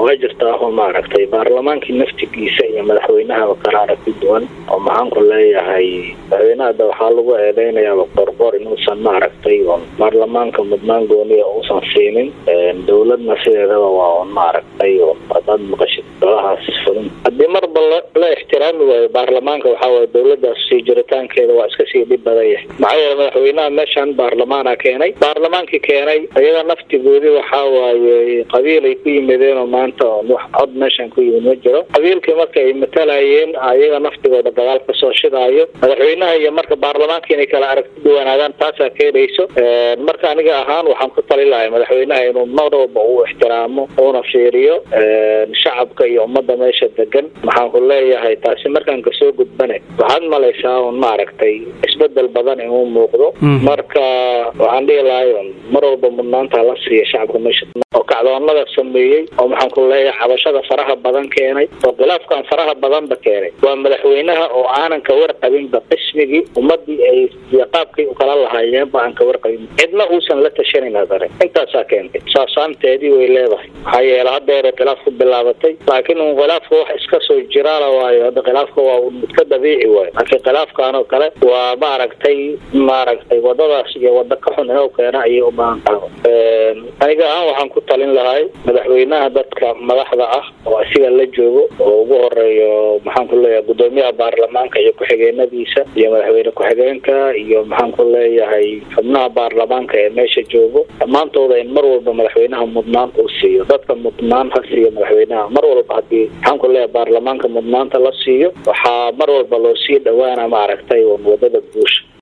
waa jirtaa oo maaragtay baarlamaankii naftigiisa iyo madaxweynahaba kala aragti duwan oo maxaan ku leeyahay madaxweynaha hadda waxaa lagu eedeynayaaba qorqor inuusan maaragtay oon baarlamaanka mudnaan gooniya uusan siinin dowladna sideedaba waa un maaragtay oo hadaad maqashid golahaas fulin haddii marba la ixtiraami waayo baarlamaanka waxaa waye dowladaas sii jiritaankeeda waa iska sii dhib badan yahay maxaa yeele madaxweynaha meeshan baarlamaana keenay baarlamaankii keenay iyaga naftigoodii waxaa waaye qabiil ay ku yimideen oo maanta oon wax cod meeshan ku yimid ma jiro qabiilkii marka ay matalayeen iyaga naftigooda dagaal kasoo shidaayo madaxweynaha iyo marka baarlamaanka inay kala aragti duwanaadaan taasaa keenayso marka aniga ahaan waxaan ku tali lahay madaxweynaha inuu mar walba uu ixtiraamo uuna fiiriyo shacabka iyo ummadda meesha degan maxaan ku leeyahay taasi markaan kasoo gudbane waxaad malaysaa un maaragtay isbedel badan inuu muuqdo marka waxaan dhihi lahay un mar walba mudnaanta la siiya shacabka meesha oo kacdoonada sameeyey oo maxaan ku leeyahay cabashada faraha badan keenay oo khilaafkan faraha badanba keenay waa madaxweynaha oo aanan ka warqabinba qismigii ummadii ay qaabkay ukala lahaayeenba aan ka warqabin cidna uusan la tashanin hadare intaasaa keentay saasaanteedii way leedahay maxaa yeele haddeera khilaaf ku bilaabatay laakiin un khilaafka wax iska soo jiraala waayo hadda khilaafka waa mid ka dabiici waayo laakiin khilaafkan oo kale waa maaragtay maaragtay wadadaas iyo wada ka xun inuu keena ayay u baahan tahay aniga ahaan waxaan ku talin lahay madaxweynaha dadka madaxda ah oo asiga la joogo oo ugu horeeyo maxaan ku leeyahay gudoomiyaha baarlamaanka iyo ku-xigeenadiisa iyo madaxweyne ku-xigeenka iyo maxaan ku leeyahay xubnaha baarlamaanka ee meesha joogo dhammaantooda in mar walba madaxweynaha mudnaan uu siiyo dadka mudnaan ha siiyo madaxweynaha mar walba hadii maxaan ku leeyahay baarlamaanka mudnaanta la siiyo waxaa mar walba loo sii dhawaana maaragtay wadada guusha